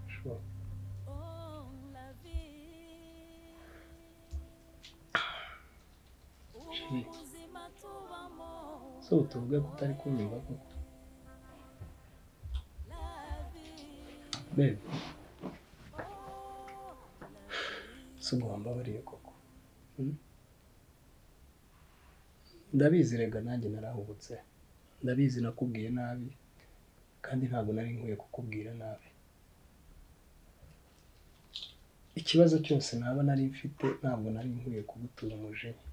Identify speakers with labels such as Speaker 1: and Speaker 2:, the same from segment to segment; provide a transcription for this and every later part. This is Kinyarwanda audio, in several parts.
Speaker 1: ashobora so utuvuge ko utari kunyumva koko bebe si uguhambabariye koko hmm? ndabizi rega nanjye narahubutse ndabizi nakubwiye nabi kandi ntabwo nari nkwiye kukubwira nabi ikibazo cyose naba nari mfite ntabwo nari nkwiye kugutura umujinya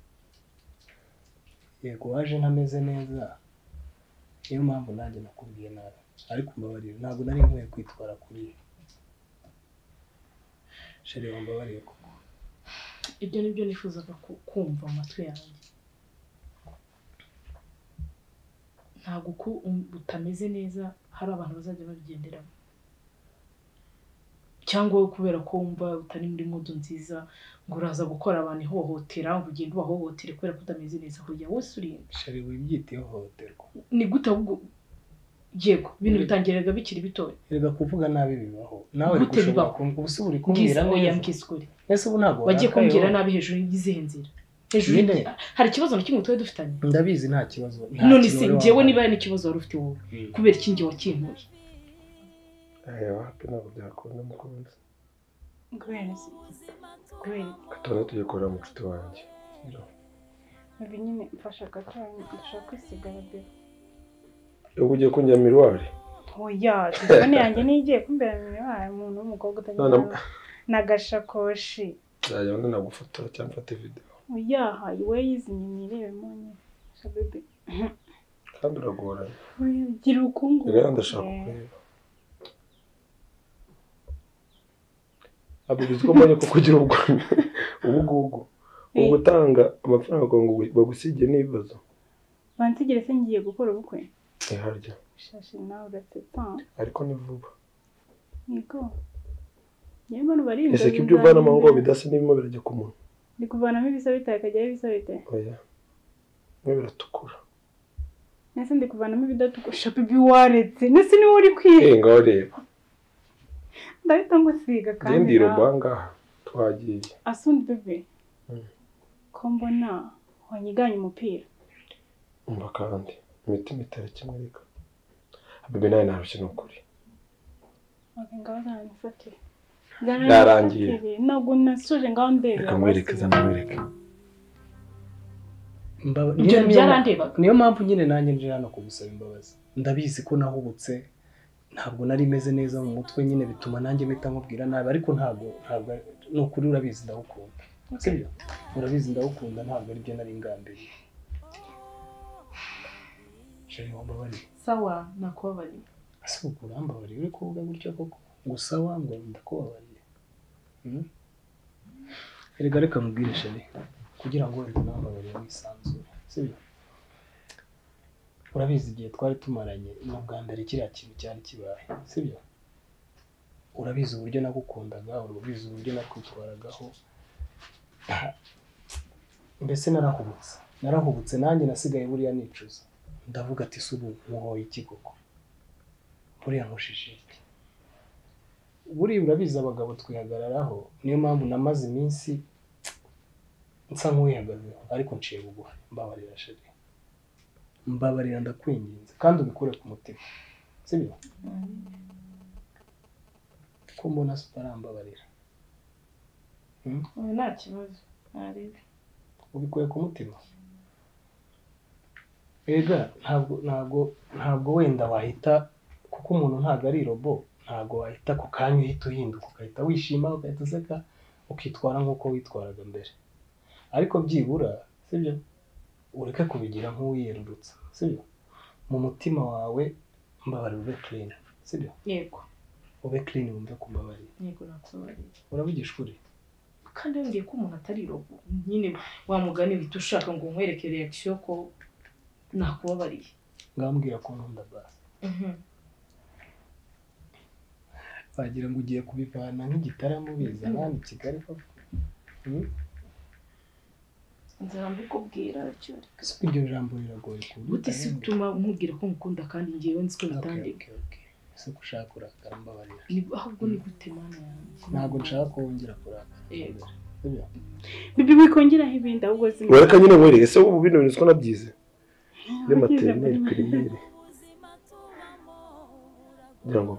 Speaker 1: yego waje ntameze neza niyo mpamvu nanjye nakubwiye nabi ariko mbabarira ntabwo nari nkwiye kwitwara kuri ibi sheri wambabariye koko
Speaker 2: ibyo ni byo nifuzaga ku- kumva mu matwi yanjye ntabwo uko um- utameze neza hari abantu bazajya babigenderamo cyangwa wowe kubera ko wumva utari muri mudu nziza ngo uraza gukora abantu ihohotera ngo ugende ubahohotere kubera ko utameze neza burya wese urinda
Speaker 1: sheri wibyita ihohoterwa
Speaker 2: ni gute ahubwo yego ibintu bitangiraga bikiri bitoya
Speaker 1: reka kuvuga nabi bibaho nawe uri
Speaker 2: Gute
Speaker 1: gushobora
Speaker 2: bibaho?
Speaker 1: kumbwira ubu se uri kumbwira
Speaker 2: mbwira oya
Speaker 1: neza
Speaker 2: mbwisukure
Speaker 1: ese ubu ntabwo
Speaker 2: bagiye
Speaker 1: warakayeho.
Speaker 2: kumbwira nabi hejuru y'izihe nzira hejuru
Speaker 1: Nyine.
Speaker 2: hari ikibazo na kimwe tuba dufitanye
Speaker 1: ndabizi nta kibazo nta
Speaker 2: none
Speaker 1: kibazo
Speaker 2: se
Speaker 1: wari
Speaker 2: njyewe
Speaker 1: wambaye.
Speaker 2: niba hari n'ikibazo wari ufite wowe
Speaker 1: Mm.
Speaker 2: kubera iki njye wakintuye
Speaker 3: reba hapi ntabwo byakunda mukunzi
Speaker 4: kubera iki kubera iki
Speaker 3: tuba tugikorera mucuti wanjye
Speaker 4: ibi nyine mfasha gato ndashaka kwisiga bebe
Speaker 3: ubwo ugiye kunjya miruwari
Speaker 4: oya telefone yanjye niyo igiye kumbera mibaye umuntu w'umukobwa utagira
Speaker 3: None-
Speaker 4: n'agashakoshi
Speaker 3: nzajya abona nagufotora cyangwa mfate videwo
Speaker 4: oya hayi we yizimye nirebemo nyine Sha bebe
Speaker 3: kandi uragorana
Speaker 4: oya gira ubukungu
Speaker 3: rero ndashaka kureba ntabwo bizi ko mbonye ko kugira ubwo ubu ngubu ubu gutanga amafaranga ngo bagusigire n'ibibazo
Speaker 4: bansigire se ngiye gukora ubukwe
Speaker 3: ntiharya
Speaker 4: shashi nawe urasetsa
Speaker 3: ariko ni vuba
Speaker 4: yego yewe bano barinda
Speaker 3: ese ko ibyo uvanamo ngo bidasa n'ibimo birajya ku munwa
Speaker 4: ndi kuvanamo ibisa bitari kajyaho ibisa bitari
Speaker 3: oya bimwe biratukura
Speaker 4: nese ndi kuvanamo ibidatukusha bibi waretse nese niwe uri kwiga
Speaker 3: eh ngaho reba
Speaker 4: ndahita ngusiga kandi
Speaker 3: ndindira
Speaker 4: nawe
Speaker 3: ubangaha twagiye
Speaker 4: asundi bebe
Speaker 3: Mm.
Speaker 4: ko mbona wanyiganye umupira
Speaker 3: umva kandi imitima itari kimwe reka habibi nawe ntarushye ni ukuri
Speaker 4: Oke, ngaho zaranifatire
Speaker 3: Byarangiye.
Speaker 4: Zaranifatire. ntabwo nasoje ngaho ndebe
Speaker 3: reka mwereke zanawereke
Speaker 1: Mbaba-
Speaker 2: ibyo
Speaker 1: nyine niyo-
Speaker 2: byarandebaga
Speaker 1: niyo mpamvu nyine nanjye nje hano kugusaba imbabazi ndabizi ko nahubutse ntabwo nari meze neza mu mutwe nyine bituma nanjye mpita mubwira nabi ariko ntabwo ntabwo ni ukuri urabizi ndagukunda sibyo urabizi ndagukunda ntabwo aribyo nari ngambiriye sheri wambabariye
Speaker 2: sawa nakubabariye
Speaker 1: ese ubwo urambabariye uri kuvuga gutya koko gusa wangu ndakubabariye Hmm? erega reka mubwire sheri kugira ngo wenda unambabarire wisanzure sibyo urabizi igihe twari tumaranye na bwa mbere kiriya kintu cyari kibaye sibyo urabizi uburyo nagukundaga urabizi uburyo nakwitwaragaho mbese narahubutse narahubutse nanjye nasigaye buriya nicuza ndavuga ati si ubu muhoye iki koko buriya nkushije iki buriya urabizi abagabo twihagararaho niyo mpamvu namaze iminsi nsa nk'uwihagazeho ariko nciye bugufi mbabarira sheri mbabarira ndakwinginze kandi ubikure ku mutima sibyo ko mbona se utarambabarira
Speaker 2: ubu nta kibazo ntarebe
Speaker 1: ubikuye ku mutima ega ntabwo ntabwo ntabwo wenda wahita kuko umuntu ntabwo ari robo ntabwo wahita ku kanya uhita uhinduka ugahita wishima ugahita useka ukitwara nk'uko witwaraga mbere ariko byibura sibyo ureke kubigira nk'uwiyerurutsa sibyo mu mutima wawe mbabarira ube clean sibyo
Speaker 2: yego
Speaker 1: ube clean wumve ku mbabarira
Speaker 2: yego nakubabariye
Speaker 1: uravugisha ukuri
Speaker 2: kandi yongeye ko umuntu atari robo nyine wamugani uhita ushaka ngo nkwereke reakisiyo ko nakubabariye
Speaker 1: ngambwira ko nkunda basi wagira ngo ugiye kubivana nk'igitaramo bizana hano i Kigali koko Hmm?
Speaker 2: nzara mbikubwira icyo
Speaker 1: ese ko iryo jambo riragoye kubyita
Speaker 2: gute se utuma umubwira ko ngukunda kandi ngewe nzi ko
Speaker 1: Okay,
Speaker 2: bitandika
Speaker 1: okay, okay. ese ko ushaka kurakara mbabarira
Speaker 2: Ni- ahubwo ni gute mana yanjye
Speaker 1: ntabwo nshaka ko wongera kurakara
Speaker 2: Yego.
Speaker 1: sibyo
Speaker 4: bibi wikongeraho ibindi ahubwo zimwe
Speaker 3: wereka nyine were ese ubu bino bintu siko nabyize ni
Speaker 4: Wagize
Speaker 3: materineri
Speaker 4: muri-
Speaker 3: pirimeri kugira ngo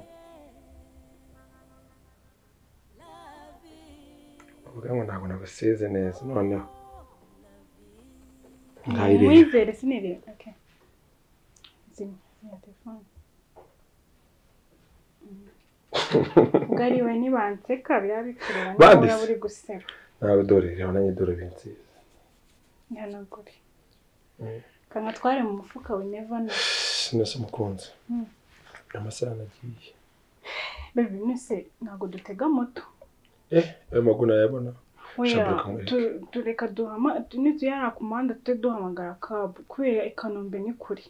Speaker 3: uvuga ngo ntabwo nabasize neza noneho ntayireba
Speaker 4: Mwizere sinireba. Okay. Zimwe, zimwe telefone. Ugariwe nibanseka biba bikureba niba
Speaker 3: Banditse.
Speaker 4: uraba uri guseka.
Speaker 3: ntabwo dore reba nanjye dore binsize
Speaker 4: Ntihanagure.
Speaker 3: Mm.
Speaker 4: Kanga tware mu mufuka we never know.
Speaker 3: nese umukunzi
Speaker 4: Mm.
Speaker 3: amasaha nagiye
Speaker 4: Baby mwese ntabwo dutega moto.
Speaker 3: eh ayo maguru nayabona
Speaker 4: Oya,
Speaker 3: Shabra kamwereke.
Speaker 4: tu- tureka duhama tu- nituyara ku muhanda tujye duhamagara kabu kubera i Kanombe ni kure.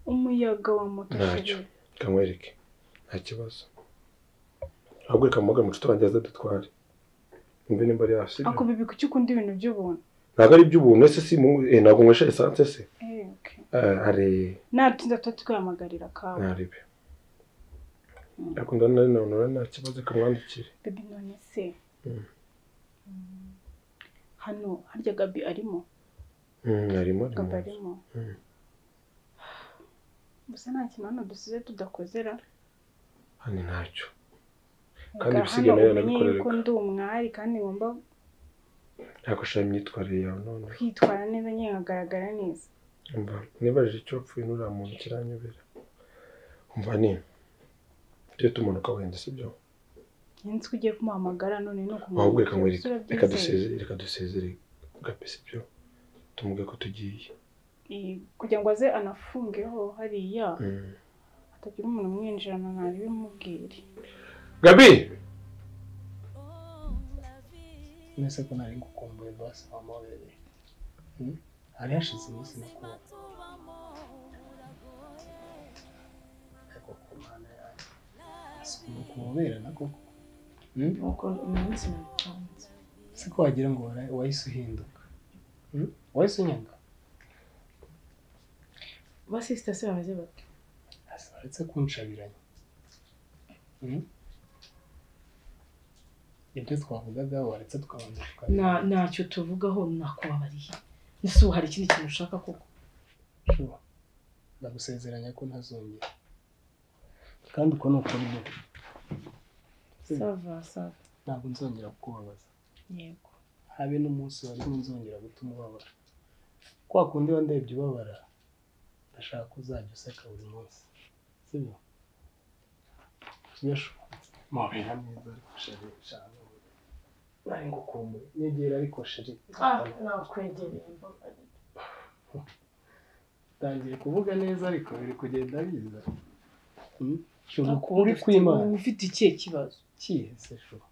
Speaker 4: Umuyaga wa moto.
Speaker 3: Ntacyo.
Speaker 4: sheri.
Speaker 3: kamwereke nta kibazo ahubwo reka mugane umucuti wanjye aza dutware mbe nimba ari hasi
Speaker 4: Ako bibi kuki ukunda ibintu by'ubuntu?
Speaker 3: ntabwo ari iby'ubuntu ese si mu eh, ntabwo nkwesha esanse se
Speaker 4: Eh, okay.
Speaker 3: Eh, hari
Speaker 4: Natinze tuba twihamagarira kabu.
Speaker 3: ntarebe ariko ndabona na none nta kibazo kamwandikire
Speaker 4: Baby none se
Speaker 3: Mm.
Speaker 4: Mm. hano harya gabi arimo
Speaker 3: Mm, arimo ari
Speaker 4: gabi
Speaker 3: mu nzu
Speaker 4: arimo
Speaker 3: Mm.
Speaker 4: gusa nta kintu hano dusize tudakozera
Speaker 3: hano ntacyo Kandi
Speaker 4: Erega
Speaker 3: ibisigo
Speaker 4: hano
Speaker 3: nayo
Speaker 4: umenye
Speaker 3: yanabikorera.
Speaker 4: yuko ndi umwari kandi ngomba
Speaker 3: ntabwo ashaka imyitwarire yawe none
Speaker 4: kwitwara neza nyine nkagaragara neza
Speaker 3: umva nibaje icyo wapfuye n'uriya muntu kiranyobera umva ni tujye tumanuka wenda sibyo
Speaker 4: nzi ko ugiye kumuhamagara none ni
Speaker 3: ahubwo reka ngo
Speaker 4: umusore
Speaker 3: reka dusezere reka dusezere gape sibyo tumuge ko tugiye
Speaker 4: kugira ngo aze anafungeho hariya
Speaker 3: Mm.
Speaker 4: hatagira umuntu umwinjirana ntari bimubwire
Speaker 3: gabi
Speaker 1: nese ko nari ngukumbuye basi mama were Hmm? hari hashize iminsi makuru ariko ku mana yanjye sikuma kububerana koko Hmm?
Speaker 2: nuko iminsi nabitanze
Speaker 1: si ko wagira ngo wara- wahise uhinduka Hmm? wahise unyanga
Speaker 2: basisita se bameze bate
Speaker 1: Asa, uretse kunshabiranya Hmm? ibyo twavugaga waretse tukabanza
Speaker 2: na
Speaker 1: tukabireba.
Speaker 2: ntacyo tuvugaho nakubabariye ese ubu hari ikindi kintu ushaka koko
Speaker 1: Shuba, ndagusezeranya ko ntazongera kandi uko ni uko bivuga Hmm.
Speaker 2: sava sava
Speaker 1: ntabwo nzongera kukubabaza
Speaker 2: yego
Speaker 1: habe n'umunsi wari nzongera gutuma ubabara kwa kundi iyo ndebye ubabara ndashaka ko uzajya useka buri munsi sibyo yeshu mubera mwiza ariko sheri shana nari ngukumbuye nyegera ariko sheri
Speaker 2: nakwegereye mbabarira
Speaker 1: tangiye kuvuga neza ariko biri kugenda biza Hmm? Shuba, ukuri
Speaker 2: Nakunda
Speaker 1: kw'imana
Speaker 2: uba ufite ikihe kibazo
Speaker 1: kihe se shuba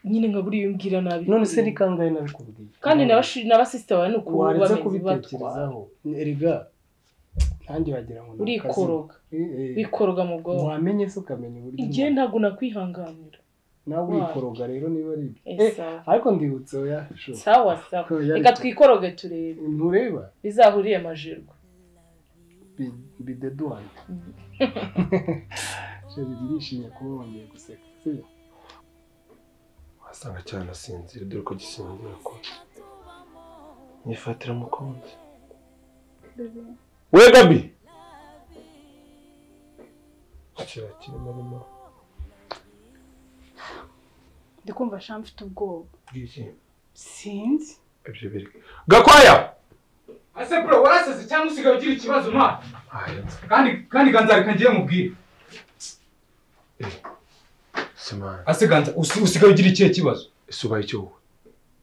Speaker 2: nyine nka buriya iyo umbwira nabi
Speaker 1: none se ni kangahe nabikubwiye
Speaker 2: kandi n'abasisita bawe ni ukuntu
Speaker 1: waretse
Speaker 2: bameze batwara
Speaker 1: kubitekerezaho erega nanjye wagira ngo ni akazi.
Speaker 2: urikoroga
Speaker 1: Eh, eh,
Speaker 2: bikoroga mu bwonko
Speaker 1: wamenye se ukamenya uburyo
Speaker 2: igihe
Speaker 1: umuntu-
Speaker 2: ntabwo nakwihanganira
Speaker 1: nawe
Speaker 2: wayo.
Speaker 1: urikoroga rero niba ari ibyo
Speaker 2: Eh,
Speaker 1: Eh,
Speaker 2: sawa.
Speaker 1: ariko ndibutse oya sho
Speaker 2: sawa sawa
Speaker 1: Ko yari-
Speaker 2: reka twikoroge turebe
Speaker 1: ntureba
Speaker 2: bizahuriye amajirwa
Speaker 1: Bi- bideduwane sheri birishimye kuba wongeye guseka sibyo
Speaker 3: wasanga cyane asinzira dore ko gisinzira ko mwifatira mukunzi
Speaker 4: Baby,
Speaker 3: we gabi kira kirimo arimo
Speaker 4: ndi kumva sha mfite ubwoba
Speaker 3: bwiki
Speaker 4: sinzi
Speaker 3: ibyo biri gakwaya
Speaker 5: ase bro warasaze cyangwa usigaye ugira ikibazo mwa
Speaker 3: aya
Speaker 5: kandi kandi ganza reka ngiye mubwire
Speaker 3: simana
Speaker 5: ase ganza usi- usigaye ugira ikihe kibazo
Speaker 3: isubaye icyo wowe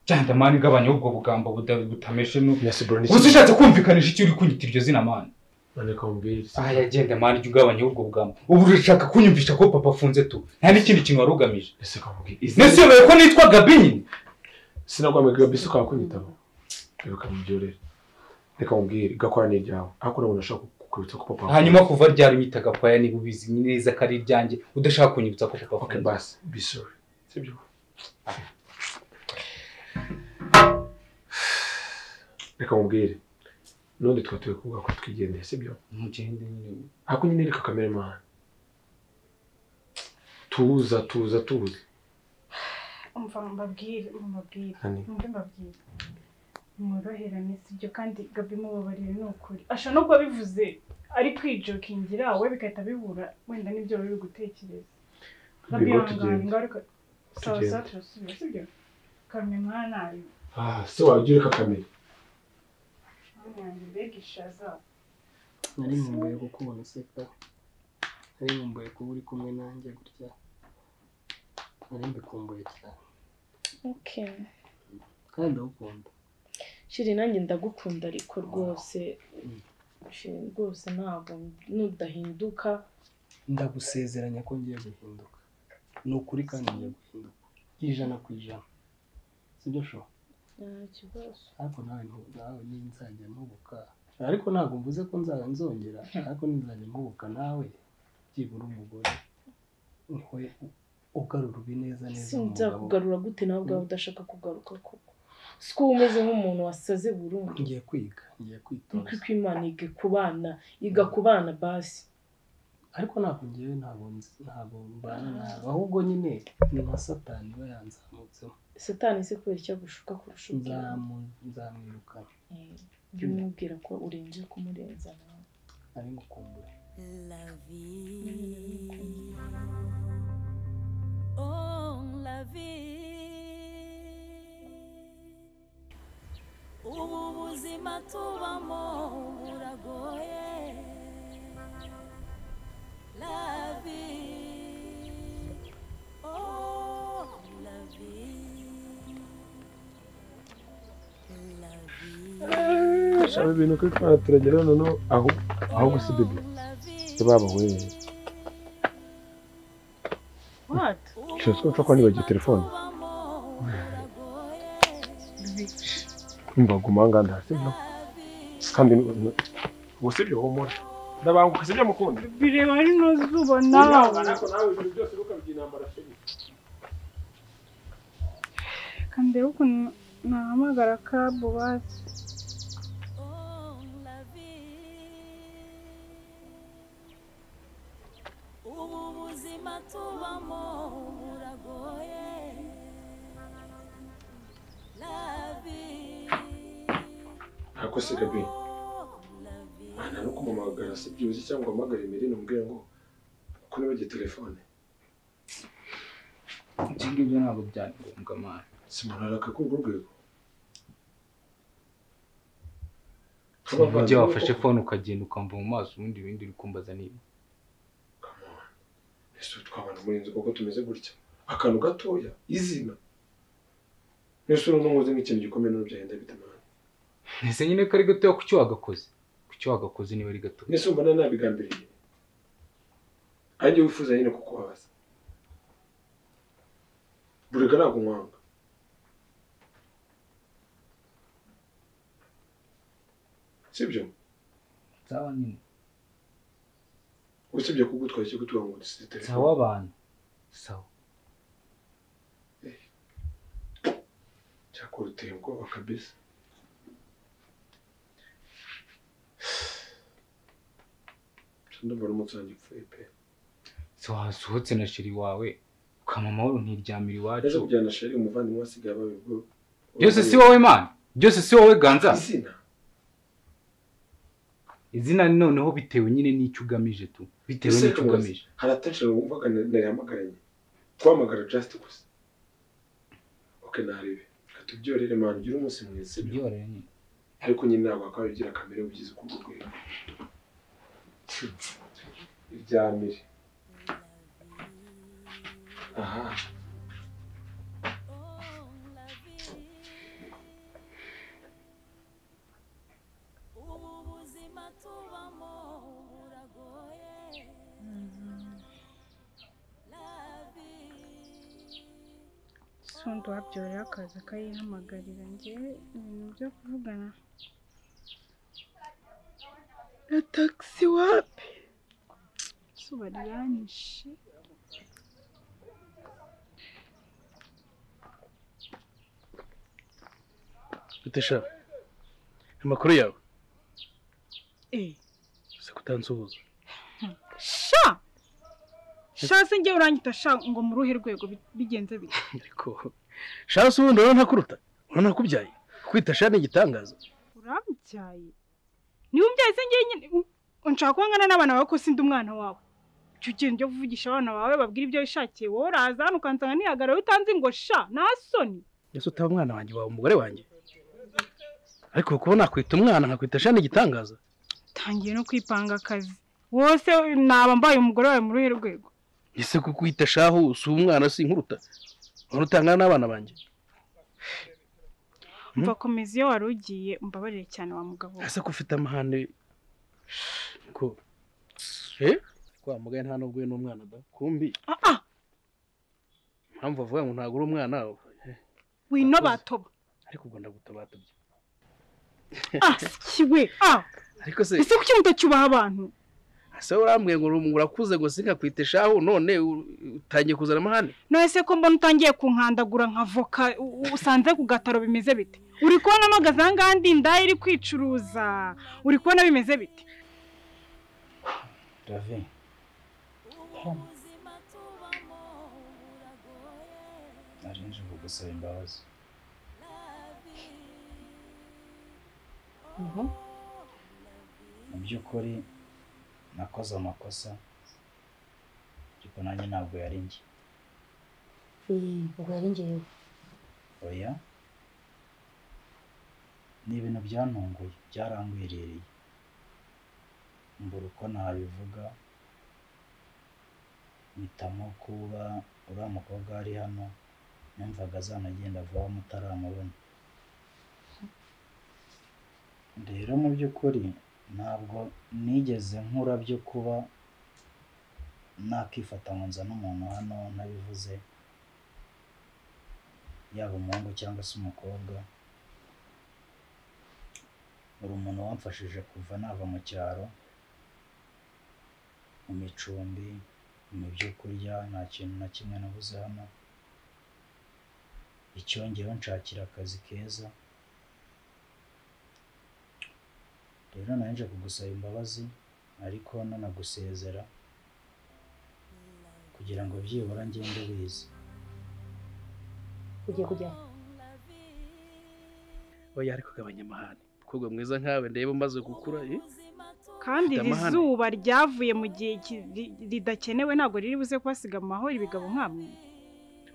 Speaker 5: cyane mani igabanya ubwo bugambo buda- butameshe nu
Speaker 3: nyasi bro
Speaker 5: gusa ushatse kumvikanisha icyo uri kunyita iryo zina mani
Speaker 3: nandika mubwire
Speaker 5: aya genda mani jya ugabanya ubwo bugambo ubu urashaka kunyumvisha ko papa afunze tu nta n'ikindi kintu wari ugamije
Speaker 3: ese kamubwire
Speaker 5: nese uyobewe ko nitwa gabi nyine
Speaker 3: sinakwamwe gabi se ukakunyitaho reka mubyorere reka mubwire gakwaya ni iryawe ariko nabwo nashaka kukwibutsa ko papa
Speaker 5: hanyuma kuva ryari unyita gakwaya niba ubizi neza ko ari iryanjye udashaka kunyibutsa ko
Speaker 3: okay
Speaker 5: papa afunze
Speaker 3: basi be sorry sibyo reka mubwire n'undi twatuye kuvuga ko twigendeye sibyo
Speaker 5: ntugende nyine
Speaker 3: ariko nyine reka kamere mahano tuza tuza tuza
Speaker 4: umva mbabwire mubabwire
Speaker 3: Hani.
Speaker 4: mumbe mbabwire mworoherane si ibyo kandi gabi mubabarire ni ukuri ashobora no kuba bivuze ari kwijokingira we bigahita bibura wenda n'ibyo bari gutekereza gabi
Speaker 3: Bigo
Speaker 4: ihangane
Speaker 3: tugende.
Speaker 4: ingaruka sawa
Speaker 3: Tugende.
Speaker 4: sawa turasubira sibyo kamye mwana ari
Speaker 3: Ah, se wajya ureka kamera
Speaker 4: mwana yanjye mbega ishaza
Speaker 1: nari nkumbuye kukubona useka nari nkumbuye kuba uri kumwe nanjye gutya nari mbikumbuye cyane
Speaker 2: Okay.
Speaker 1: kandi ndagukunda
Speaker 2: shiri nanjye ndagukunda ariko rwose shiri rwose ntabwo nudahinduka
Speaker 1: ndagusezeranya ko ngiye guhinduka ni ukuri kandi ngiye guhinduka ijana ku ijana sibyo shora
Speaker 2: nta kibazo
Speaker 1: ariko nawe ntu- nawe ni nzajya mpubuka ariko ntabwo mvuze ko nzaba nzongera ariko nzajya mpubuka nawe byibura umugore niwe u- ugarura ubi neza neza umugabo
Speaker 2: sinzakugarura gute nawe ubwawe udashaka kugaruka koko si ko uba umeze nk'umuntu wasaze burundu
Speaker 1: ngiye kwiga ngiye
Speaker 2: nuko
Speaker 1: kwitoza
Speaker 2: iko imana iga ku bana iga ku bana basi
Speaker 1: ariko ntabwo ngewe ntabwo nzi- ntabwo mbana nawe ahubwo nyine ni nka satani iba yanzamutsemo
Speaker 2: satani se kubera icyo agushuka kurusha ubwawe
Speaker 1: Nzamu- nzamwirukana
Speaker 2: Eh, jya umubwira ko urenze kumurenza nawe
Speaker 1: ari ngukumbure
Speaker 6: La vie. Oh, la vie. Ubu buzima tubamo buragoye. La vie. Oh, la vie. La vie.
Speaker 3: shaba ibintu kuri twana turagera noneho aho aho gusibiga
Speaker 6: La vie.
Speaker 3: baba we
Speaker 4: what
Speaker 3: Shira twapfa kuba nibagiwe telefone umva guma ahangaha ntasi no kandi nu- nu- ubu si byo humura ndabanguka si byo mukunda
Speaker 4: bireba ari no zuba nawe
Speaker 3: nawe ibintu byose ukabigira intambara shiri
Speaker 4: kandeba ukuntu nahamagara kabu bazi
Speaker 6: ubu buzima tubamo buragoye La vie,
Speaker 3: ntako se gabi
Speaker 6: oh, la vie.
Speaker 3: nta no kumuhamagara si byibuze cyangwa uhamagare mirine umbwire ngo ko nibagiwe telefone
Speaker 5: ibyo ngibyo ntabwo byari ngombwa mwana
Speaker 3: simanaraka kuri urwo rwego
Speaker 5: sinumva ujya wafashe fone ukagenda ukamva mu maso ubundi ibindi uri kumbaza niba
Speaker 3: ese twabana muri inzu kuko tumeze gutya akantu gatoya izina ese urabona nkoze nk'ikintu gikomeye n'ubu byagenda bitamana
Speaker 5: ese nyine ko ari gatoya ku cyo wagakoze ku cyo wagakoze niba ari gato
Speaker 3: ese mbona nabigambiriye ari njye wifuza nyine kukubabaza burega ntabwo nkwanga sibyo
Speaker 5: sawa nyine
Speaker 3: usibye kugutwara cyo kutuba ngo dusize
Speaker 5: sawa
Speaker 3: telefone
Speaker 5: abantu sawa
Speaker 3: cyakora uteye ubwoba kabisa ndumva n'umunsi wanjye upfuye pe
Speaker 5: se wasohotse na sheri wawe ukama amahoro
Speaker 3: yaje
Speaker 5: ntiryamira iwacu
Speaker 3: kujyana sheri umuvandimwe wasigaye abaye ubwo
Speaker 5: byose si wowe mana byose si wowe ganza
Speaker 3: izina
Speaker 5: izina noneho bitewe nyine n'icyo ugamije tu bitewe
Speaker 3: Ese
Speaker 5: n'icyo ugamije
Speaker 3: hari attention wumvaga narihamagarenye kuhamagara just gusa ok naribi reka tubyorere mwana ugire umunsi mwiza sibyo?
Speaker 5: byorohe nyine
Speaker 3: ariko nyine ntabwo wakaba bigira kamere ubigize uko urwego ibyamire aha
Speaker 6: ubu buzima tubamo buragoye La vie.
Speaker 4: sundi wabyorera akaza akayihamagarira ngewe ibintu byo kuvugana na tagisi wapi izuba riranyishe
Speaker 1: bitesha amakuru yawe
Speaker 4: eee
Speaker 1: gusa kutansuhuza
Speaker 4: sha shasi njye urangita sha ngo mu ruhe rwego bi- bigenze bite
Speaker 7: ariko shasi ubundi urabona ntakuruta urabona nakubyaye kwita shani igitangaza
Speaker 4: urambyaye niba umbyaye se njye nyine u- unshaka kuba ngana n'abana bawe ko sindi umwana wawe jya ugenda ujya kuvugisha abana bawe babwira ibyo wishakiye wowe uraza hano ukansanga nihagarara utanzi ngo sha nta soni
Speaker 7: ese utaba umwana wanjye waba umugore wanjye ariko kubona nakwita umwana nkakwita shani igitangaza
Speaker 4: utangiye no kwipanga akazi wose naba mbaye umugore wawe mu ruhe rwego
Speaker 7: ese kukwita shahu si umwana si inkuruta nkuru utangana n'abana banjye Hmm?
Speaker 4: mva komeza iyo wari ugiye umbabarire cyane wa mugabo we.
Speaker 7: ese ko ufite amahane ko eh kwa mugaye nta nubwo we n'umwana da kumbi
Speaker 4: ah ah
Speaker 7: impamvu avuga ngo ntabwo uri umwana we
Speaker 4: wino batoba
Speaker 7: ariko ubwo ndagutabatubye
Speaker 4: ah siwe ah
Speaker 7: ariko se
Speaker 4: ese kuki mutacyubaha abantu
Speaker 7: ese urambwiye ngo uri- urakuze gusa nkakwita shahu none u- utangiye kuzana amahane
Speaker 4: none se ko mbona utangiye kunkandagura nka voka u- u- usanze ku gataro bimeze bite uri kubona mpagaze aha ngaha ndi indaya iri kwicuruza uri kubona bimeze bite
Speaker 5: Ravi
Speaker 6: ubuzima tubamo buragoye
Speaker 5: naje nje kugusaba imbabazi
Speaker 6: la vie
Speaker 2: ubu
Speaker 5: mu by'ukuri nakoze amakosa ariko nanjye ntabwo yari njye
Speaker 8: ubwo yari ngewe
Speaker 5: oya ni ibintu byantunguye byarangwiririye mbura uko nabivuga mpitamo kuba uriya mukobwa ari hano numvaga azanagenda vuba mutaramubona rero mu by'ukuri ntabwo nigeze nkura byo kuba nakifata ngo nzane umuntu hano ntabivuze yaba umuhungu cyangwa se umukobwa uri umuntu wamfashije kuva nava mu cyaro mu micumbi mu byo kurya nta kintu na kimwe nabuze hano icyongeyeho nshakira akazi keza rero nawe nje kugusaba imbabazi ariko nanagusezera kugira ngo byibura ngende wize
Speaker 8: ugiye kujya aho?
Speaker 7: oya ariko gabanya amahane mukobwa mwiza nkawe ndeba umaze gukura eh
Speaker 4: kandi iri
Speaker 7: Ndamahane.
Speaker 4: zuba ryavuye mu gihe ki- ri- ridakenewe ntabwo riri buze kubasiga mu mahoro ibigabo nk'amwe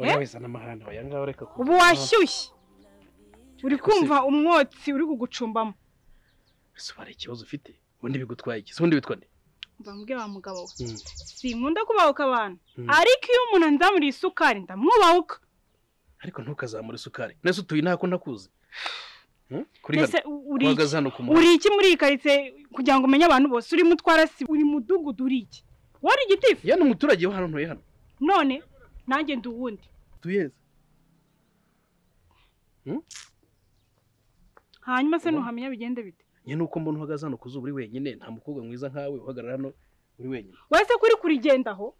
Speaker 7: oya wizana amahane oya ngaho reka ku-
Speaker 4: ubu washyushye uri kumva umwotsi uri kugucumbamo
Speaker 7: ese ubara ikibazo ufite ubundi bigutwaye iki Se ubundi witwa nde
Speaker 4: mbambwe wa mugabo we
Speaker 7: Mm.
Speaker 4: sinkunda kubahuka abantu
Speaker 7: Mm.
Speaker 4: ariko iyo umuntu anzamuriye isukari ndamwubahuka
Speaker 7: ariko ntukazamure isukari nese utuye nta ko ntakuzi Hmm? kuri hano
Speaker 4: mbese u- uri iki?
Speaker 7: uhagaze hano ku muhanda
Speaker 4: uri iki muri iyi karitsiye kugira ngo umenye abantu bose urimo utwara si uri mudugudu uri iki wari igitifu
Speaker 7: ya ni umuturage wo hano ntuye hano
Speaker 4: none nanjye ndi uwundi
Speaker 7: tuyeze
Speaker 4: hanyuma se
Speaker 7: Ubu-
Speaker 4: ntuhamenya bigende bite
Speaker 7: ya ni uko mbona uhagaze hano ku zuba uri wenyine nta mukobwa mwiza nkawe uhagarara hano uri wenyine
Speaker 4: wowe se kuri kurigendaho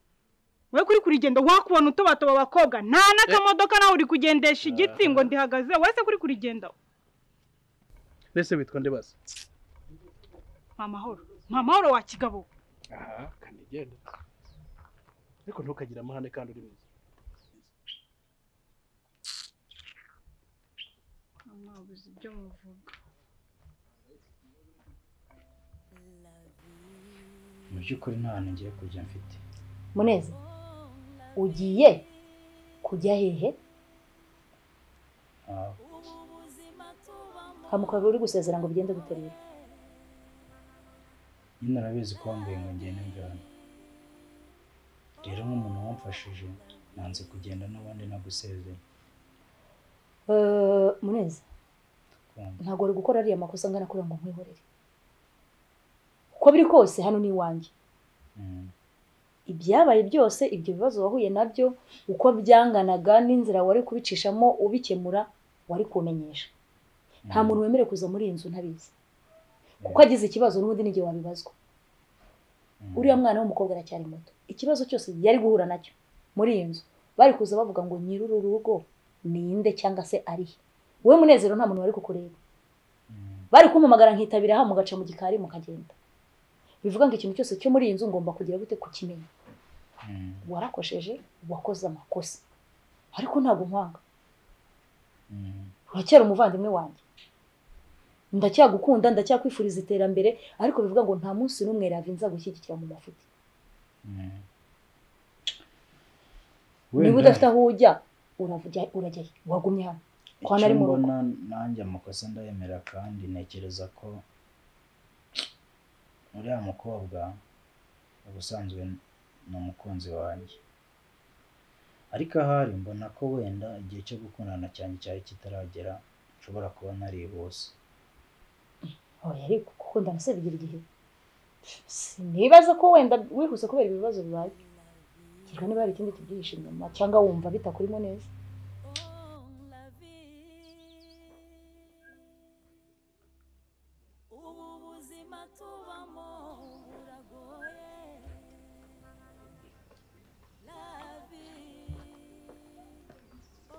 Speaker 4: wowe kuri kurigenda wakubona utobatoba abakobwa nta n'akamodoka nawe uri kugendesha igiti ngo ndihagaze wowe se kuri kurigendaho
Speaker 7: nese witwa nde basi
Speaker 4: nta mahoro nta mahoro wa kigabo
Speaker 7: aha kandi genda ariko ntukagire amahane kandi uri mwiza
Speaker 4: ntabuze ibyo muvuga
Speaker 5: mu by'ukuri nta hantu ngiye kujya mfite
Speaker 8: muneza ugiye kujya hehe
Speaker 5: Ah,
Speaker 8: kamukaga uri gusezera ngo bigende bite rero
Speaker 5: nyine urabizi ko wambwiye ngo ngende njyana rero nk'umuntu wamfashije nanze kugenda n'ubundi nagusezeye
Speaker 8: Eh, muneza
Speaker 5: kumva
Speaker 8: ntabwo wari gukora ariya makosa angana kuriya ngo nkwihorere uko biri kose hano ni iwanjye
Speaker 5: Mm,
Speaker 8: ibyabaye byose ibyo bibazo wahuye nabyo uko byanganaga n'inzira wari kubicishamo ubikemura wari kumenyesha nta
Speaker 5: mm.
Speaker 8: muntu wemerewe kuza muri iyi nzu ntabizi kuko agize ikibazo n'ubundi n'igihe wabibazwa
Speaker 5: Mm,
Speaker 8: uriya mwana w'umukobwa aracyari muto ikibazo cyose yari guhura nacyo muri iyi nzu bari kuza bavuga ngo nyir'uru rugo ninde cyangwa se arihe wowe munezero nta muntu wari kukureba
Speaker 5: mm,
Speaker 8: bari kumpamagara nkitabira hano mugaca mu gikari mukagenda bivuga ngo ikintu cyose cyo muri iyi nzu ngomba kugira gute kukimenya
Speaker 5: Mm,
Speaker 8: warakosheje wakoze amakosa ariko ntabwo nkwanga
Speaker 5: mm,
Speaker 8: uracyari umuvandimwe wanjye ndacyagukunda ndacyakwifuriza iterambere ariko bivuga ngo nta munsi n'umwe rave nza gushyigikira mu mafuti
Speaker 5: mm.
Speaker 8: niba
Speaker 5: Wenda-
Speaker 8: udafite aho ujya uravujya urajyayo wagumye hano kwa nari
Speaker 5: Icyo
Speaker 8: mu rugo
Speaker 5: mbona nanjye amakosa ndayemera kandi ntekereza ko uriya mukobwa ubusanzwe ni umukunzi wanjye ariko ahari mbona ko wenda igihe cyo gukundana cyane cyari kitaragera nshobora kuba naribuse
Speaker 8: oya ariko gukundana se bigira igihe sinibaza ko wenda wihuse kubera ibibazo bibaye kereka niba hari ikindi tubyihishe inyuma cyangwa wumva bitakurimo neza
Speaker 6: Oh, la vie. Ubu buzima tubamo buragoye. La vie.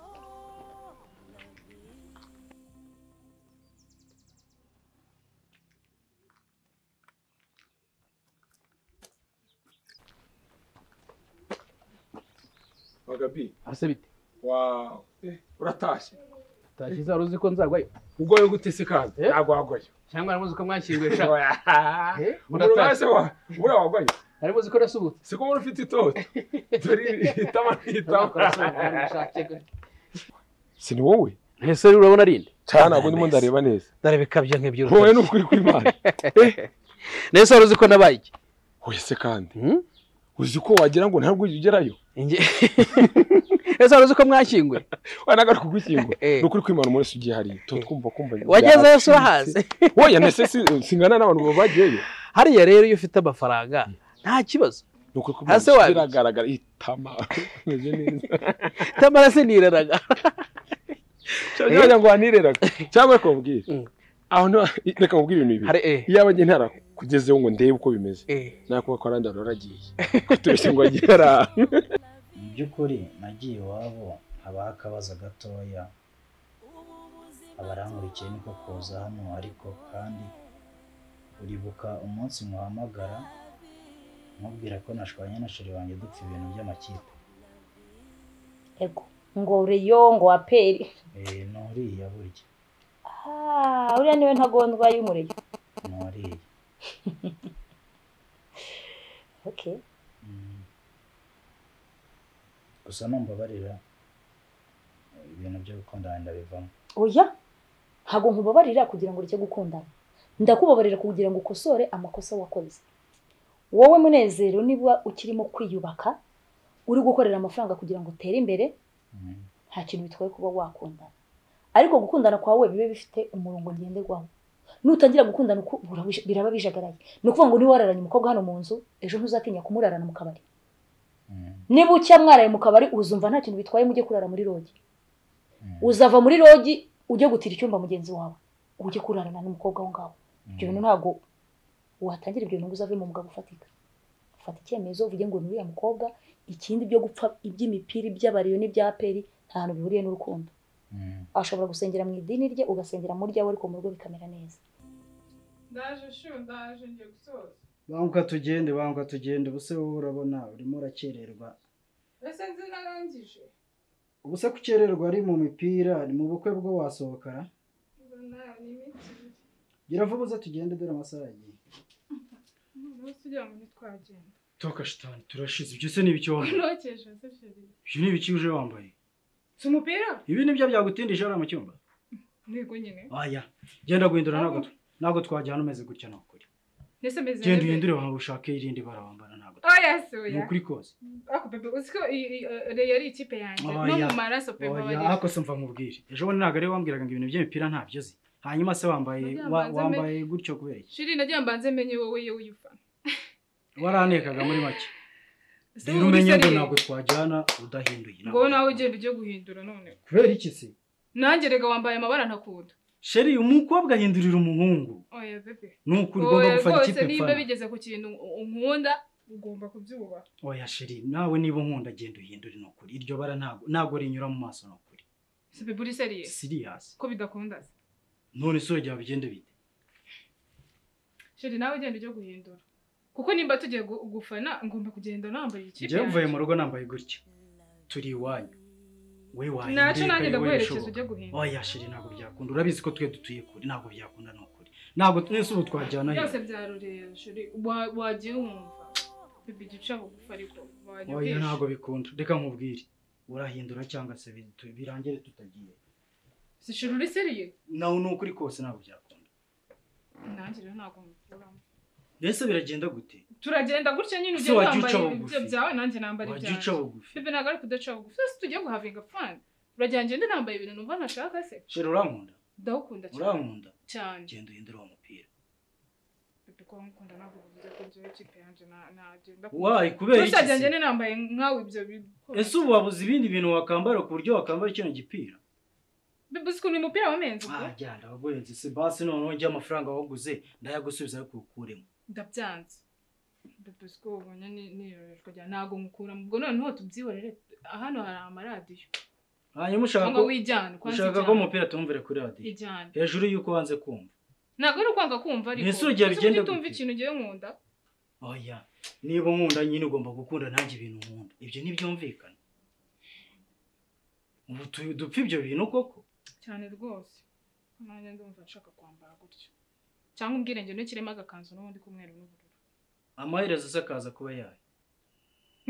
Speaker 6: Oh, la vie.
Speaker 3: bagabi
Speaker 7: ase bite
Speaker 3: wawe eh, uratashye
Speaker 7: utashye izaba uzi ko nzagwayo
Speaker 3: ugoye gute se kandi
Speaker 7: Eh?
Speaker 3: ntabwo wagoye
Speaker 7: cyangwa nari muzi ko mwakiriwe sha Eh,
Speaker 3: umuntu
Speaker 7: uratashye.
Speaker 3: nase wa buriya wagoye
Speaker 7: nari muzi ko nasubutse
Speaker 3: si ko umuntu ufite itoto dore itama n'itama si ni wowe
Speaker 7: ntese rero urabona arinde
Speaker 3: cyane ntabwo ndimo ndareba neza
Speaker 7: ndareba ikabyo nk'iby'uruhu
Speaker 3: wowe ni ukuri kw'imana
Speaker 7: nese wari uzi ko nabaye iki
Speaker 3: wowe se kandi
Speaker 7: Hmm?
Speaker 3: uzi ko wagira ngo ntabwo ugerayo
Speaker 7: Inge- nese wari uzi ko mwashyinguye
Speaker 3: wanagaruka kugukingo
Speaker 7: Eh.
Speaker 3: ni ukuri kw'imana umunsi ugiye hariya tuba twumva kumva
Speaker 7: wagezeyo si wahaze
Speaker 3: wowe nese si- singana n'abantu baba bagiyeyo
Speaker 7: hariya rero iyo ufite amafaranga nta kibazo
Speaker 3: ni ukuri
Speaker 7: Hase wabizi.
Speaker 3: biragaragara itama umeze neza
Speaker 7: tamara siniraraga
Speaker 3: cyangwa wagira ngo wanireraga cyangwa reka mubwire
Speaker 7: Mm.
Speaker 3: aho nta- reka mubwire ibintu bibiri
Speaker 7: hari eh
Speaker 3: iyaba njye ntarakugezeho ngo ndebe uko bimeze
Speaker 7: eh
Speaker 3: nakuba ko arandara waragiye kutubeshya ngo wagiye hariya
Speaker 5: mu by'ukuri nagiye iwabo habaho akabazo gatoya abarankurikiye niko kuza hano ariko kandi uribuka umunsi muhamagara mubwira ko nashwanye na sheri wanjye dupfa ibintu by'amakipe
Speaker 8: ego ngo reyo ngo aperi
Speaker 5: Eh, nuriya burya
Speaker 8: Ah, uriya niwe ntagondwa y'umuriro
Speaker 5: nuriya
Speaker 8: okay
Speaker 5: Mm. gusa numbabarira eh, ibintu byo gukundana ndabivamo
Speaker 8: oya ntabwo nkubabarira kugira ngo ureke gukundana ndakubabarira kugira ngo ukosore amakosa wakoze wowe munezero niba ukirimo kwiyubaka uri gukorera amafaranga kugira ngo utere imbere
Speaker 5: Mm.
Speaker 8: nta kintu bitwaye kuba wakundana ariko gukundana kwawe bibe bifite umurongo ngenderwaho nutangira gukundana uku burabuja- biraba bijagaraye ni ukuvuga ngo niba wararanye umukobwa hano mu nzu ejo ntuzatinya kumurarana mu kabari
Speaker 5: Mm.
Speaker 8: niba ucya mwaraye mu kabari uzumva nta kintu bitwaye mujye kurara muri rogi
Speaker 5: Mm.
Speaker 8: uzava muri rogi ujye gutira icyumba mugenzi wawe ujye kurarana n'umukobwa aho ngaho ibyo bintu
Speaker 5: Mm.
Speaker 8: ntabwo watangira ibyo bintu ngo uzave mu mugabo ufatika fata icyemezo uvuge ngo ni uriya mukobwa ikindi byo gupfa iby'imipira iby'abariyo n'ibya peri nta hantu bihuriye n'urukundo
Speaker 5: Mm.
Speaker 8: ashobora gusengera mu idini rye ugasengera mu ryawe ariko mu rugo bikamera neza
Speaker 4: ndaje shu ndaje ngiye gusoza
Speaker 9: banguka tugende banguka tugende ubuse wowe urabona urimo urakererwa
Speaker 4: ese nzi narangije
Speaker 9: ubuse gukererwa ari mu mipira ni mu bukwe bwo wasohokara
Speaker 4: mbona ni iminsi ibiri
Speaker 9: gira vuba uze tugende dore amasaha yagiye
Speaker 4: umunsi ugira ngo ntitwagenda
Speaker 9: toka shitani turashize ibyo se ni ibicyondo
Speaker 4: nokesha se sheri
Speaker 9: ibyo ni ibiki uje wambaye
Speaker 4: si umupira
Speaker 9: ibi ni byo byagutindije hariya mu cyumba
Speaker 4: ntego nyine
Speaker 9: aya genda guhindura ntabwo tu- ntabwo twajya hano umeze gutya ni ukuri
Speaker 4: mbese meze
Speaker 9: genda uhindure wawe ushake irindi bara wambara ntabwo tu-
Speaker 4: oya si
Speaker 9: ni
Speaker 4: oya
Speaker 9: ukuri kose
Speaker 4: ako bebe uzi ko iyi- iyi, eh, Reyo ari ikipe yanjye no
Speaker 9: Oya.
Speaker 4: mu maraso pe
Speaker 9: oya
Speaker 4: babarirwa.
Speaker 9: ako se mva nkubwire ejo bundi ntabwo ariwe wambwiraga ngo ibintu by'imipira ntabyo uzi hanyuma se wambaye
Speaker 4: Nagiye
Speaker 9: wa-
Speaker 4: mbanze me-
Speaker 9: wambaye gutyo kubera iki
Speaker 4: shiri nagira mbanze menye wowe yewe uyifana
Speaker 9: warantekaga muri make
Speaker 4: Ese
Speaker 9: rero
Speaker 4: wowe
Speaker 9: umenye
Speaker 4: uri
Speaker 9: ngo
Speaker 4: seriye?
Speaker 9: ntabwo twajyana udahinduye
Speaker 4: ngo wowe nawe ugenda ujye guhindura none
Speaker 9: kubera iki se
Speaker 4: nanjye rega wambaye amabara ntakunda
Speaker 9: sheri umukobwa ahindurira umuhungu
Speaker 4: oya bebe
Speaker 9: ni ukuri ugomba
Speaker 4: oya
Speaker 9: gufata
Speaker 4: rwose
Speaker 9: ikipe
Speaker 4: niba
Speaker 9: mfana
Speaker 4: bigeze ku kintu unkunda ugomba kubyubaha
Speaker 9: oya sheri nawe niba unkunda genda uhindure ni ukuri iryo bara ntabwo ntabwo rinyura mu maso ni ukuri
Speaker 4: si bebe uri seriye
Speaker 9: siriyasi
Speaker 4: ko bidakunda se
Speaker 9: none se urugero bigende bite
Speaker 4: shiri nawe ugenda ujye guhindura
Speaker 10: kuko nimba tugiye gu- gufana ngomba kugenda nambaye ikipe
Speaker 9: njyewe mvuye
Speaker 10: yanjye.
Speaker 9: mu rugo nambaye gutya turi iwanyu we waye
Speaker 10: Ntacyo
Speaker 9: ndeka
Speaker 10: nanjye
Speaker 9: wowe
Speaker 10: ndaguherekeza
Speaker 9: bishoboka.
Speaker 10: ujye guhinda
Speaker 9: oya shiri ntabwo byakunda urabizi ko twe dutuye kure ntabwo byakunda ni ukuri ntabwo twese ubu twajyana
Speaker 10: byose bya rurera shuri wa- wagiye wumva bibi igice aho gufa ariko wajya
Speaker 9: oya
Speaker 10: ubwisha.
Speaker 9: ntabwo bikunda reka nkubwire urahindura cyangwa se bitu- birangire tutagiye
Speaker 10: si shuri uri seriye
Speaker 9: nawe ni ukuri kose ntabwo byakunda
Speaker 10: nanjye rero ntabwo mukuramo
Speaker 9: mbese biragenda gute
Speaker 10: turagenda gutya nyine
Speaker 9: Se
Speaker 10: ugiye
Speaker 9: wajya
Speaker 10: kwambara
Speaker 9: uca
Speaker 10: ibyo
Speaker 9: bugufi.
Speaker 10: byawe nanjye nambara
Speaker 9: wajya uca
Speaker 10: ibyanjye
Speaker 9: bugufi
Speaker 10: bibi ntabwo ari kudaca bugufi twese tugiye guhavinga fani uragira ngende nambaye ibintu numva ntashaka se
Speaker 9: shiri urankunda
Speaker 10: ndawukunda cyane
Speaker 9: urankunda
Speaker 10: cyane
Speaker 9: genda uhindure uwo mupira
Speaker 10: bibi ko nkunda ntabwo bivuze ko njyewe ikipe yanjye na- nagenda
Speaker 9: wayi kubera iki
Speaker 10: gusa
Speaker 9: se?
Speaker 10: ngende nambaye nkawe ibyo bintu
Speaker 9: ese ubu wabuze ibindi bintu wakambara ku buryo wakambara kino gipira
Speaker 10: bibi uzi ukuntu uyu mupira wamenze ubwo
Speaker 9: agenda wagurenze se basi noneho njye amafaranga waguze ndayagusubiza ariko ukuremo
Speaker 10: ndabyanze bipusi ko ubonye niyorejwe cyane ntabwo nkukuramo ubwo noneho tubyihorere hano hari amaradiyo
Speaker 9: hanyuma ushaka
Speaker 10: cyangwa
Speaker 9: ko
Speaker 10: wijyane kwanza
Speaker 9: ushaka ko
Speaker 10: ijyane.
Speaker 9: umupira tumvire kuri radiyo
Speaker 10: ijyane
Speaker 9: hejuru y'uko wanze kumva
Speaker 10: ntabwo ari ukwanga kumva ariko
Speaker 9: Ese urugero
Speaker 10: uzi
Speaker 9: ugenda
Speaker 10: kuki utumva
Speaker 9: gute?
Speaker 10: ikintu ugiye nkunda
Speaker 9: oya niba nkunda nyine ugomba gukunda nanjye ibintu nkunda ibyo ntibyumvikana ubu tu- dupfa ibyo bintu koko
Speaker 10: cyane rwose nanjye ndumva nshaka kwambara gutyo cyangwa umbwire njye ntukiremo agakanzu n'ubundi k'umweru n'ubururu
Speaker 9: amaherezo se akaza kuba yayo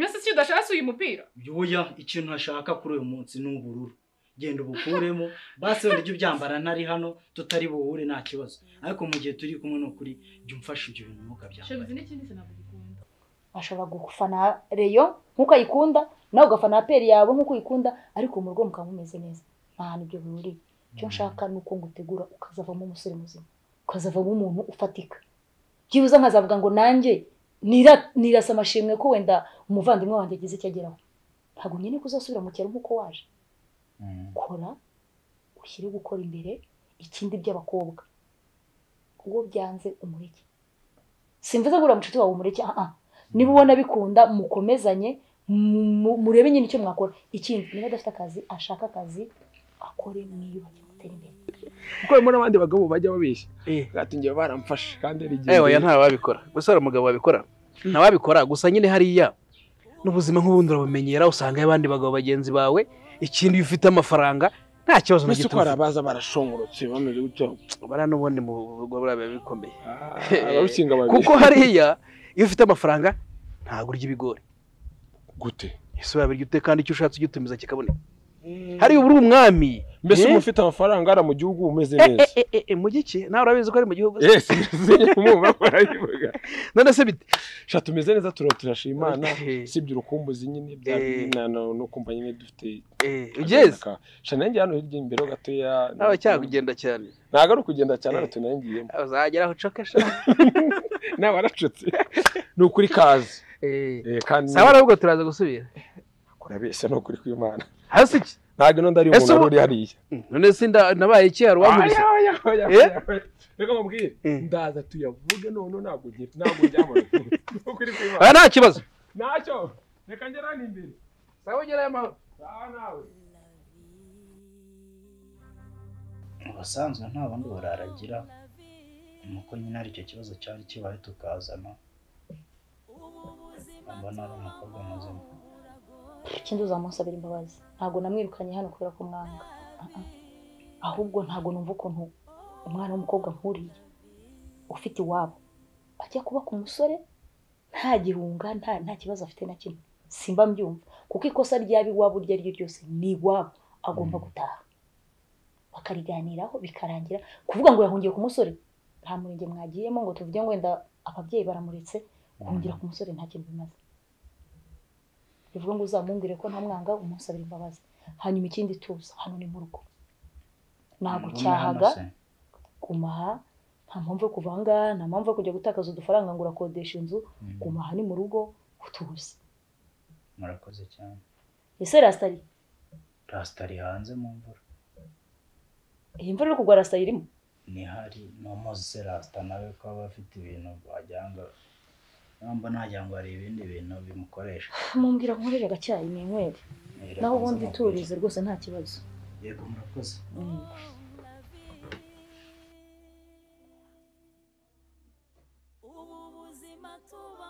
Speaker 10: mwese si udashaka uyu mupira
Speaker 9: oya ikintu ntashaka kuri uyu munsi ni ubururu genda ubukuremo basi wenda ujye ubyambara ntari hano tutari buhure nta kibazo ariko mu gihe turi kumwe ni ukuri jya umfasha ibyo bintu ntukabyambare
Speaker 10: shabizi n'ikindi se ntabwo bikunda
Speaker 8: ashobora gufana reyo nk'uko ayikunda nawe ugafana peri yawe nk'uko uyikunda ariko mu rugo mukaba mumeze neza nta hantu ibyo bihuriye icyo nshaka ni uko ngutegura ukazavamo umusore muzima ukazavamo umuntu ufatika byibuze nkazavuga ngo nanjye nira- nirasa amashimwe ko wenda umuvandimwe wanjye agize icyo ageraho ntabwo nkeneye kuzasubira mu cyaro nk'uko waje
Speaker 5: Mm.
Speaker 8: kora ushyire gukora imbere ikindi by'abakobwa uwo byanze umureke simvuze ngo uriya mucuti wawe umureke aha niba ubona bikunda mukomezanye mu- murebe nyine icyo mwakora ikindi niba adafite akazi ashaka akazi akore mwiyubake mutere imbere
Speaker 3: kuko harimo n'abandi bagabo bajya babeshya
Speaker 7: Eh.
Speaker 3: batingiye baramfashe kandi hari igihe
Speaker 7: Eh, oya nta wabikora gusa hari umugabo wabikora nta wabikora gusa nyine hariya n'ubuzima nk'ubundi urabumenyera usanga abandi bagabo bagenzi bawe ikindi iyo ufite amafaranga nta kibazo na
Speaker 3: mbese
Speaker 7: gito
Speaker 3: uko hari abaza barashongorotse bameze gutyo
Speaker 7: bara n'ubundi mu rugo buriya biba bikomeye
Speaker 3: Ah, abarukinga babiri
Speaker 7: kuko hariya iyo ufite amafaranga ntabwo urya ibigori
Speaker 3: gute
Speaker 7: ese wabirya ute kandi icyo ushatse ujya utumiza kikaboneka hariya uba uri umwami
Speaker 3: mbese
Speaker 7: Eh?
Speaker 3: umuntu ufite amafaranga hariya mu gihugu umeze
Speaker 7: Eh,
Speaker 3: neza
Speaker 7: eh, eh, eh, eh, mu giki nawe urabizi ko ari mu gihugu se?
Speaker 3: yesi sinye kumwumva barabivuga
Speaker 7: none se bite
Speaker 3: sha tumeze neza turo turashima imana
Speaker 7: Eh,
Speaker 3: usibye urukumbuzi nyine bya
Speaker 7: Eh.
Speaker 3: na- na- no kumva nyine dufite
Speaker 7: eh, ugeze
Speaker 3: sha nanjye hano hirya imbere ho gatoya
Speaker 7: nawe cyakugenda cyane
Speaker 3: ntabwo ari ukugenda cyane
Speaker 7: Eh.
Speaker 3: ariko tunayingiyemo
Speaker 7: uzageraho ucoke sha
Speaker 3: naba aracutse ni ukuri kazi
Speaker 7: Eh,
Speaker 3: Eh, kandi
Speaker 7: sawa ahubwo turaza gusubira
Speaker 3: kurabeshya ni ukuri kw'imana
Speaker 7: hasi iki
Speaker 3: ntabwo ino ndari
Speaker 7: Ese
Speaker 3: umuntu wari
Speaker 7: ubu-
Speaker 3: uri hariya
Speaker 7: none se nda- nabaye iki hari uwankubise
Speaker 3: Oya, oya, oya,
Speaker 7: Eh?
Speaker 3: oya. reka mubwire
Speaker 7: Eh.
Speaker 3: ndaza tuyavuge noneho ntabwo ngi- ntabwo njyamara ni ukuri kw'imana
Speaker 7: aha nta kibazo
Speaker 3: ntacyo reka ngera hano imbere
Speaker 7: sawa ugerayo amahoro
Speaker 3: sawa nawe
Speaker 5: ubusanzwe nta bundi buraragira nuko nyine hari icyo kibazo cyari kibaye tukazana mbona ari umukobwa muzima
Speaker 8: ikindi uzamusabira imbabazi ntabwo namwirukanye hano kubera ko mwanga Ah, ah. ahubwo ntabwo numva ukuntu umwana w'umukobwa nkuriye ufite iwabo ajya kuba ku musore nta gihunga nta nta kibazo afite na kimwe simba mbyumva kuko ikosa ryaba iwabo iryo ari ryo ryose ni iwabo agomba gutaha bakariganiraho bikarangira kuvuga ngo yahungiye ku musore nta murenge mwagiyemo ngo tuvuge ngo wenda ababyeyi baramuretse guhungira ku musore nta kintu bimaze bivuga ngo uzamwumvire ko ntamwanga umusabira imbabazi hanyuma ikindi tuza hano ni mu rugo ntabwo
Speaker 5: Ubu ni hano
Speaker 8: cyahaga
Speaker 5: se.
Speaker 8: gumaha nta mpamvu yo kuva aha ngaha nta mpamvu yo kujya gutakaza udufaranga ngo urakodesha inzu
Speaker 5: Mm.
Speaker 8: gumaha ni mu rugo utuze
Speaker 5: murakoze cyane
Speaker 8: ese rasitari
Speaker 5: rasita ari hanze mu mvura
Speaker 8: iyi mvura iri kugwa rasitari irimo
Speaker 5: nihari n'umuzi se rasita nawe ko aba afite ibintu wagira ngo namba nagira ngo hari ibindi bintu bimukoresha
Speaker 8: mumbwira nkorere agacyayi ni inywere
Speaker 5: Irakoze
Speaker 8: naho ubundi
Speaker 5: mukuru.
Speaker 8: turize rwose nta kibazo
Speaker 5: yego murakoze
Speaker 8: Mm.
Speaker 6: ubu buzima tuba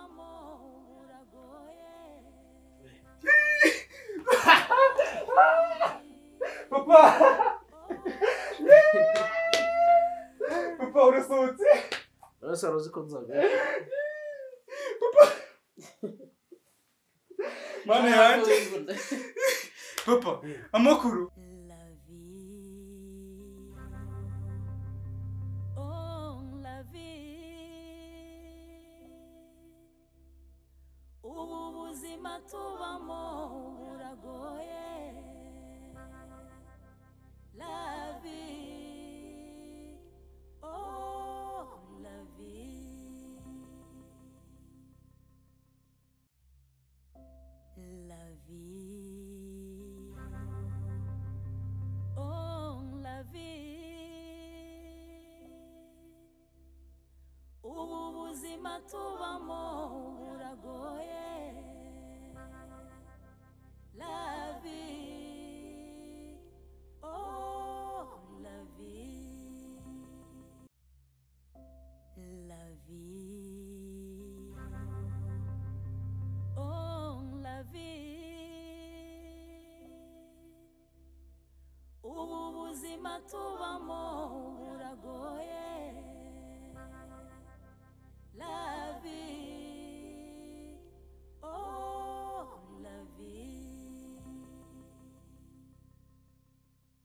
Speaker 7: saro uzi ko nzagaruka
Speaker 9: mana yanjye papa amakuru
Speaker 11: La vie. Oh, la vie. Ubu buzima tubamo buragoye. La vie. Oh, la vie. La vie. Oh, la vie. Ubu buzima tubamo buragoye. La vie. Oh, la vie. La vie. Oh, la vie. Ubu buzima tubamo